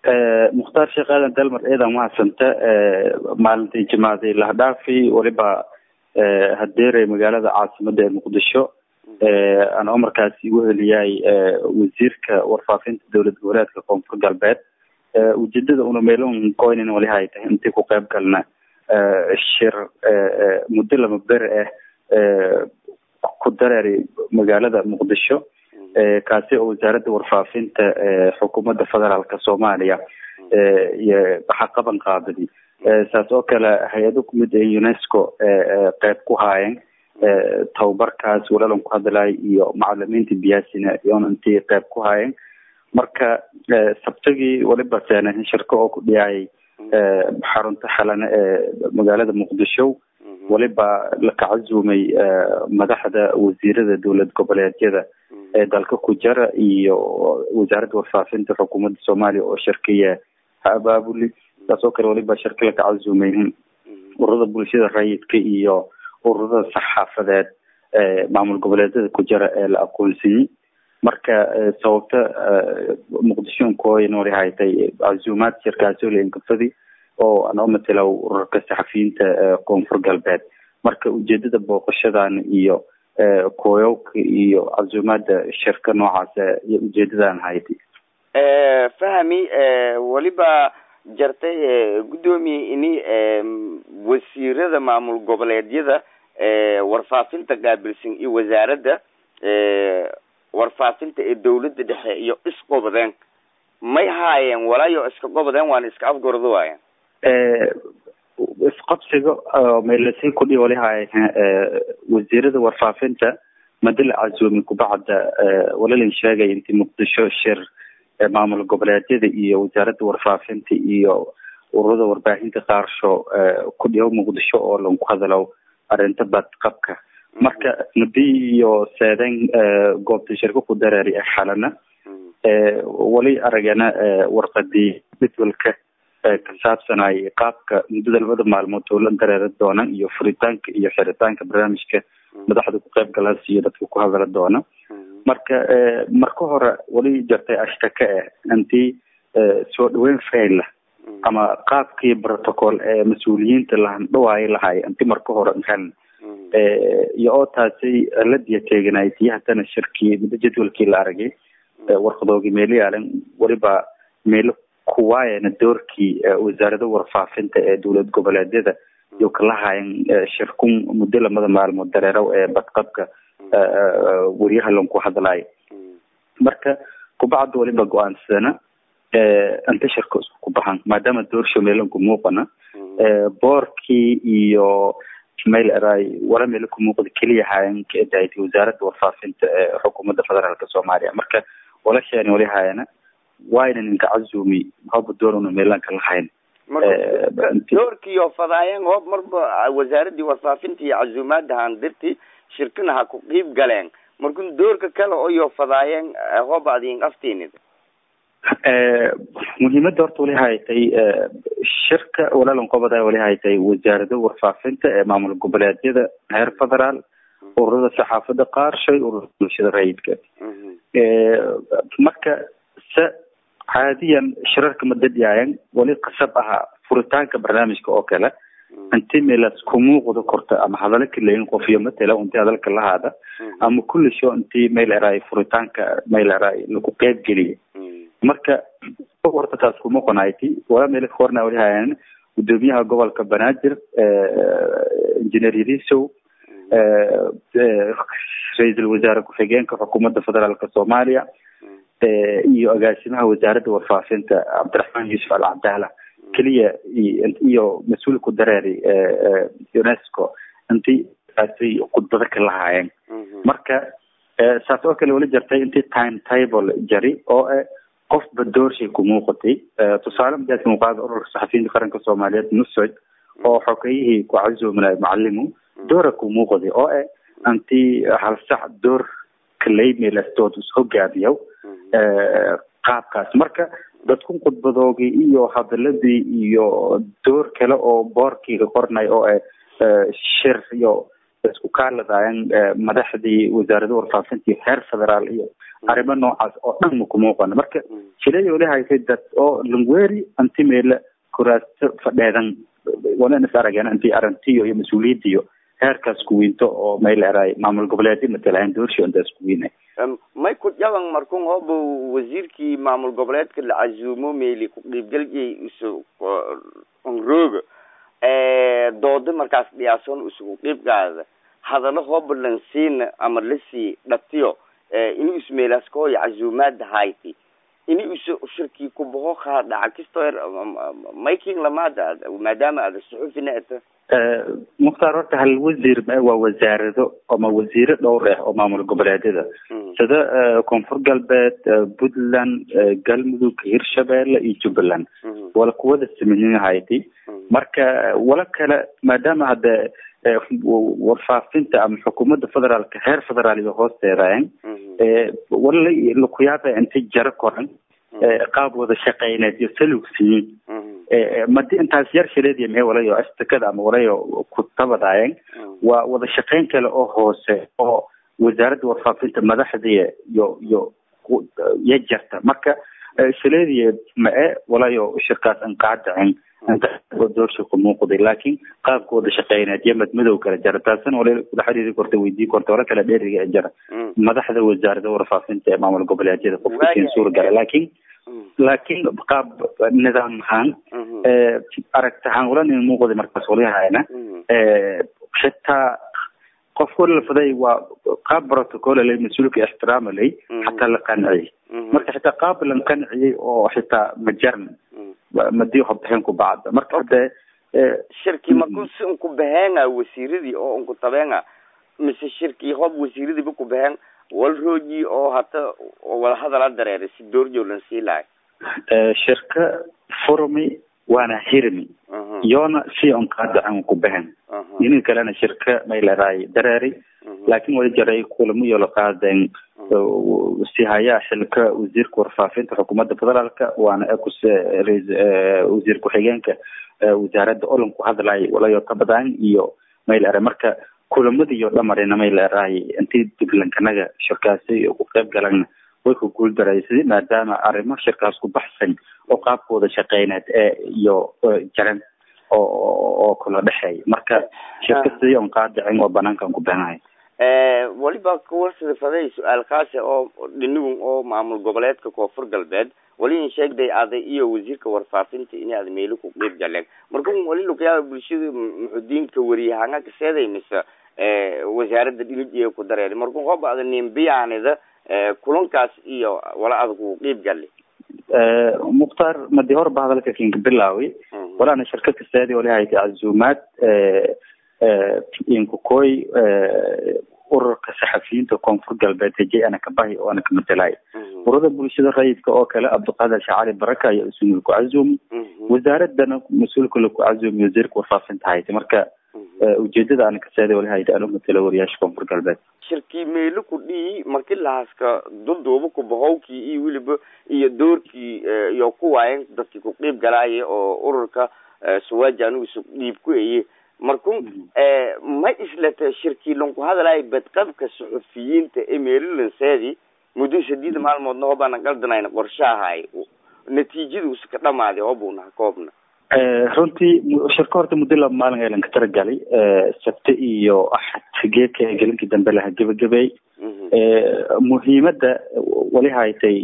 mukhtaar sheekh aadan dalmar eedan mahadsanta maalintii jimaaday lahdhaafi weliba hadeeray magaalada caasimada ee muqdisho anoo markaas igu heliyay wasiirka warfaafinta dowlad goboleedka koonfur galbeed ujeedada una meelon coynin wali hay tahay intii ku qeyb galna shir muddo lama beri ah ku dareeri magaalada muqdisho kaasi oo wasaaradda warfaafinta xukuumadda federaalka soomaaliya iyo waxa qaban qaadadi saas oo kale hay-ado kumid ee unesco qeyb ku haayeen tababarkaas walalan ku hadlay iyo macalimiinta biyaasina iyoona intii qeyb ku haayeen marka sabtigii waliba seenahin shirko oo ku dhiyay xarunta xalane ee magaalada muqdisho waliba la kacazumay madaxda wasiirada dowlad goboleedyada ee dalka ku jara iyo wasaaradda warfaafinta xukuumadda soomaaliya oo shirkiya ha abaabuli saas oo kale waliba shirka la kacazumay ururada bulshada rayidka iyo ururada saxaafadeed ee maamul goboleedyada ku jira ee la aqoonsiyey marka sababta muqdisho nkooyan wali haytay cazuumaad shirkaasoo leenkafadi oo anoo matela ururka saxafiyiinta koonfur galbeed marka ujeedada booqashadan iyo kooyowka iyo cazuumaada shirka noocaas iyo ujeedadan haytay fahmi weliba jartay guddoomiye ini wasiirada maamul goboleedyada warfaafinta qaabilsan iyo wasaaradda warfaafinta ee dawladda dhexe iyo isqobadeen may haayeen walaayo iska qobadeen waana iska afgordo waayan isqabsiga meelasii kudhi wali haayeen wasiirada warfaafinta madala cazuumi kubacda walalin sheegay intii muqdisho shir maamul goboleedyada iyo wasaaradda warfaafinta iyo ururada warbaahinta qaarsho ku dhigo muqdisho oo lanku hadalo arrinta badqabka marka mudi iyo seeden goobta shirka ku dareeri ee xalana wali aragana warqadii jadwalka ka saabsanay qaabka muddada labada maalmood dowlan dareera doona iyo furitaanka iyo xiritaanka barnaamijka madaxda ku qeyb galaas iyo dadka ku hadala doona marka marka hore wali jartay ashtaka eh intii soo dhaweyn faila ama qaabkii protocol ee mas-uuliyiinta lahandhawaayo lahay inti marka hore heln iyo oo taasi ladiya teeganay tii haddana shirkii muddo jadwalkii la aragay warqadoogii meelo yaalan weliba meelo kuwaayana doorkii wasaarada warfaafinta ee dowlad goboleedyada iyo kalahayan shirkun muddo lamada maalmood dareerow ee badqabka weriyaha lanku hadlayo marka kubacda waliba go-aansadana inta shirka isku ku baxan maadaama doorshow meelanku muuqana boorkii iyo mail eray wala meelo ku muuqda keliya hayan kaedaaytay wasaaradda warfaafinta ee xukuumadda federaalka soomaaliya marka wala sheeni wali hayana wayna ninka cazumi haba doonuna meelanka lahayn doorkiiyo fadaayeen hoob marba wasaaradii warfaafinta iyo cazuumaada handirti shirkina ha ku qiib galeen markun doorka kale oyo fadaayeen hoob adin aftiinid muhiimada horta wali haytay shirka walaalan qobada wali haytay wasaarada warfaafinta ee maamul goboleedyada heer federaal ururada saxaafada qaarshay ururada bulshada rayidka marka se caadiyan shirarka madadiyaayan wali qasab ahaa furitaanka barnaamijka oo kale inti meelas ku muuqda korta ama hadalo kaleyin qofiyo matela inti hadalka lahaada ama kulli sho intii mail eray furitaanka mail eray lagu qeyb geliya marka horta taas kuma qonayti wala meel korna wali hayan gudoomiyaha gobolka banaadir engineer yadisow ra-iisul wasaare ku-xigeenka xukuumadda federaalka soomaaliya iyo agaasimaha wasaaradda warfaafinta cabdiraxmaan yuusuf al cabdaala keliya iyo mas-uulku dareeri unesco intii taasay khudbado ka lahaayeen marka saas oo kale wali jartay intii time table jari oo qofba doorshay ku muuqatay tusaale madaadka muuqaada ururka saxafiyiinta qaranka soomaaliyeed nusoj oo xogeyihii ku cazoominay macalimu doora ku muuqday oo eh antii hal sac door kalaymeelastood is hogaamiyow qaabkaas marka dadku khudbadoogii iyo hadaladii iyo door kale oo boorkiiga qornay oo eh shir iyo isku kaaladayan madaxdii wasaarada warfaafinta iyo heer federaal iyo arrimo noocaas oo dhan maku muuqano marka shilay wali haysay dad oo lungweri antimeela kuraasto fadheedan walan is arageen intii arantiyo iyo mas-uuliyadiyo heerkaas kuwiinto oo may leedahay maamul goboleedyo matalahan doorsho intaas kuwiinay may ku jaban markun hooba wasiirkii maamul goboleedka la casuumo meeli ku qiibgalyay isu onrooga dooda markaas dhiyaasoon isugu qiibgaada hadalo hooba lansiina ama lasii dhatiyo ini ismeelaas kooyo casuumaada hayti ini isu shirkii kubaho kaa dhaca kistoer mayking lamaada maadaama aada suxufina eta mukhtaar horta hal wasiir waa wasaarado ama wasiiro dhowr ah oo maamul goboleedyada sida koonfur galbeed puntland galmudug hirshabeelle iyo jubbaland wala kuwada sameynahaydi marka wala kale maadaama hadda warfaafinta ama xukuumadda federaalka heer federaal iyo hoosteedayan wala lakuyaaba intay jaro koran qaab wada shaqeyneed iyo salugsiyin madi intaas yar shileediya mee walayo astakada ama walayo ku tabadayan waa wada shaqeyn kale oo hoose oo wasaaradda warfaafinta madaxdiya iyo iyo ya jarta marka shileediya ma-e walayo shirkaas an qaadacin inta doorsha ku muuqday laakiin qaabka wada shaqeyneed iyo madmadow kala jara taasina wala kula xiriiri korta weydii korta wala kala dheeriga ee jara madaxda wasaaradda warfaafinta ee maamul goboleedyada qofka siin suuragala laakiin laakiin qaab nidaam ahaan aragti ahaan wala nin muuqday markaas walyahayna xitaa qof wala lafaday waa qaab protocol lay mas-uulka ixtiraama lay xataa la qanciyey marka xitaa qaab lan qanciyey oo xitaa majaran madii hobixin ku bacda marka hade shirki makus unku baheenga wasiiradii oo unku tabeenga mise shirkii hob wasiiradiiba ku baheen wal rooji oo hata wada hadala dareeray si doorjoolan sii lahay shirka furmi waana hirmi yoona si on qaadacan ku bahan inin kalena shirka may leedahay dareeri laakin wali jaray kulamo iyo la qaadeen si hayaa xilka wasiirka warfaafinta xukuumadda federaalka waana ekus wasiir ku-xigeenka wasaaradda olan ku hadlay walayo tabadaan iyo may leedahay marka kulamadiiyo dhamarina may leedahay intii diblankanaga shirkaasi ku qayb galana way ku guuldaraysaday maadaama arrimo shirkaas ku baxsan oo qaabkooda shaqeyneed ee iyo jaran oo oo kala dhexeeya marka shirka sidii on qaadicin oo banaankan ku beenahay waliba kuwarsida faday su-aal kaase oo dhinigun oo maamul goboleedka koonfur galbeed wali in sheegday aday iyo wasiirka warfaafinta in aad meelo ku qeyb galeen marka wali lukayaaba bulshada muxudiinka wariyahanga kaseeday mise wasaaradda dhinig iyo ku dareeri marka hooba ada nimbiyaanida kulankaas iyo wala adag uu qeyb gali mukhtaar madi horba hadalka kinka bilaawi walaana shirka kaseedi wali hayta cazuumaad inkukoy ururka saxafiyiinta koonfur galbeed hejey ana kabahi oo ana kamatelaay urada bulshada rayidka oo kale abdiqaadir shacali baraka ayaa isumil ku cazumi wasaaradana mas-uulka laku cazumi wasiirka warfaafinta hayta marka ujeedada ana kaseeda wali hayta anu matela wariyaasha koonfur galbeed shirkii meelo ku dhii marki lahaaska dulduuba ku bahowkii iyo weliba iyo doorkii iyo ku waayen dadkii ku qiib galaaye oo ururka suwaaji anigu isu dhiib ku eye markun ma islata shirkii lanku hadalaayo badqabka suxufiyiinta ee meelilanseedi muddo sadiida maalmoodna hobaana qaldanayna qorshahay natiijada uska dhamaaday hobunaha koobna runtii shirka horta muddo laba maalin aylan ka taragalay sabte iyo axad geedka gelinkii dambe laha gebagabey muhiimadda wali haytay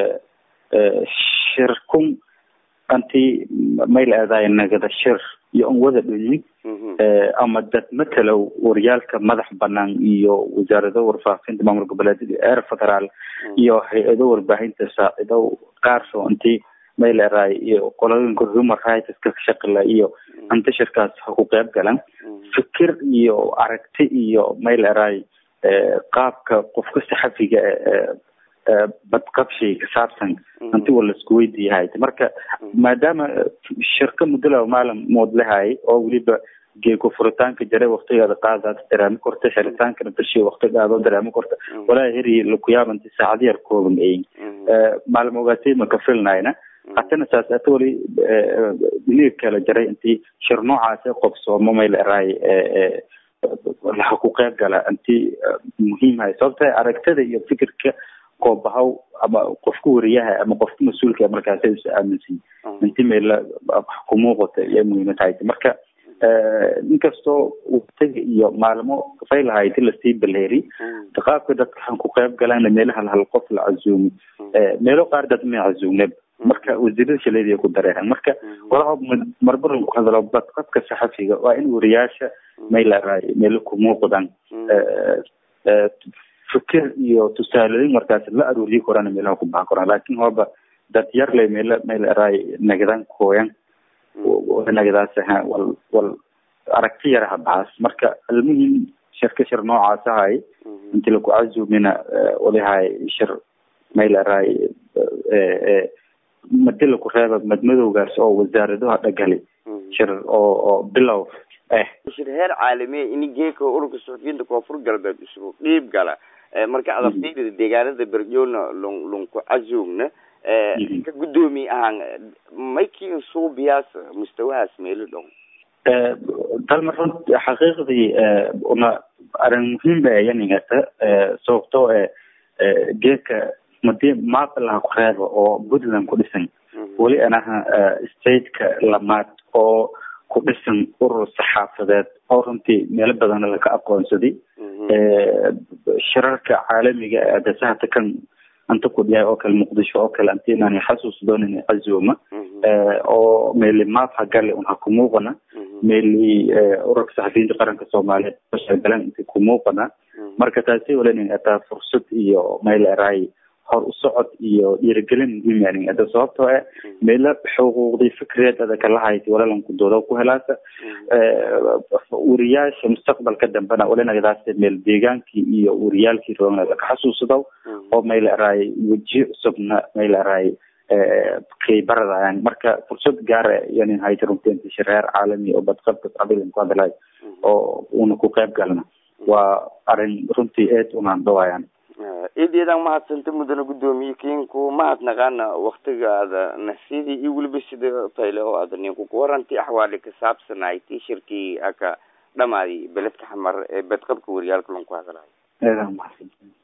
shirkun anti may leedahay nagada shir iyo on wada dhunyin ama dad matalow waryaalka madax banaan iyo wasaarado warfaafinta maamul goboleedyada eer federaal iyo hay-ado warbaahinta saacido qaarso intii may leedahay iyo qolooyinka human rights ka shaqila iyo inta shirkaas ha ku qeyb galan fikir iyo aragti iyo may leedahay qaabka qofka saxafiga badqabshay ka saabsan inti wa laisku weydiiyahay marka maadaama shirka muddo laba maalin mood lahay oo weliba geeko furitaanka jare waktigaada qaadaad dareemo korta xeritaankana bishi waktigaada dareemo korta walaa heri lakuyaabanti saacad yar kooban eyin maalin ogaatay ma ka filnayna hatana saas ata wali liig kala jaray intii shir noocaas qobsoomo may leerahay laha ku qeyb gala inti muhiimhay sababta aragtada iyo fikirka koobahaw ama qofka wariyaha ama qofka mas-uulka markaas is aaminsan inti meela ku muuqata iyo muhiima tahay marka inkastoo waqtiga iyo maalmo fay lahayd lasii baleeri qaabka dadka waxaan ku qeyb galaan meelaha hal qof la casuumi meelo qaar dad ma casuumne marka wasiirada shaleediya ku dareeran marka walaha marbaran ku hadalo badqabka saxafiga waa in wariyaasha maylaray meelo ku muuqdaan fikir iyo tusaalooyin markaas la aruuriyi korana meelaha ku bahan koraan laakin hooba dad yar le meela maylaray nagadan kooyan nagadaas aha wal wal aragti yaraha baxaas marka almuhim shirka shir noocaas ahay inti laku cazumina walihay shir maylaray madi laku reeba madmadowgaas oo wasaaradaha dhagali shir oo oo bilow eh shir heer caalamiya ini geeka ururka suxufiyiinta koonfur galbeed isugu dhiib gala marka adaftiida deegaanada berjoolna lung lunku cazumna ka guddoomiye ahaan maykin suubiyaas mustawahaas meelo dhow dalma runt xaqiiqdii una arrin muhiim ba yaningata sababtoo e geedka madi maapa laha ku reeba oo puntland ku dhisan weli anaha stateka lamaad oo ku dhisan urur saxaafadeed oo runtii meelo badana laka aqoonsaday shirarka caalamiga ee adasahata kan anta ku dhiyaay oo kale muqdisho oo kale anti inaan xasuus doonin cazuma oo meeli maaf hagale un ha ku muuqana meeli ururka saxafiyiinta qaranka soomaaliyeed galan inti ku muuqana marka taasi walanin ataa fursad iyo meel eray hor u socod iyo dhiirigelin muhiim ada sababtoo eh meela xuquuqdii fikreed ada kala hayti walalanku dooda ku helaasa wariyaasha mustaqbalka dambena walinagadaas meel deegaankii iyo wariyaalkii roogna laka xasuusado oo meel eray weji cusubna meel eray kaybaradayan marka fursad gaara yanin hayti runtii shareer caalami oo badqabka qabilan ku hadalay oo una ku qayb galna waa arrin runtii eed unaan dhawayaan eedeedan mahadsanta mudana guddoomiye kinku mahadnaqaana waktigaada nasidii iyo weliba sida fayle oo aada ninku kuwaranti axwaali ka saabsanayti shirkii aka dhamaadi beledka xamar ee bedqabka wariyaalka lanku hadalayo eedan mahadsan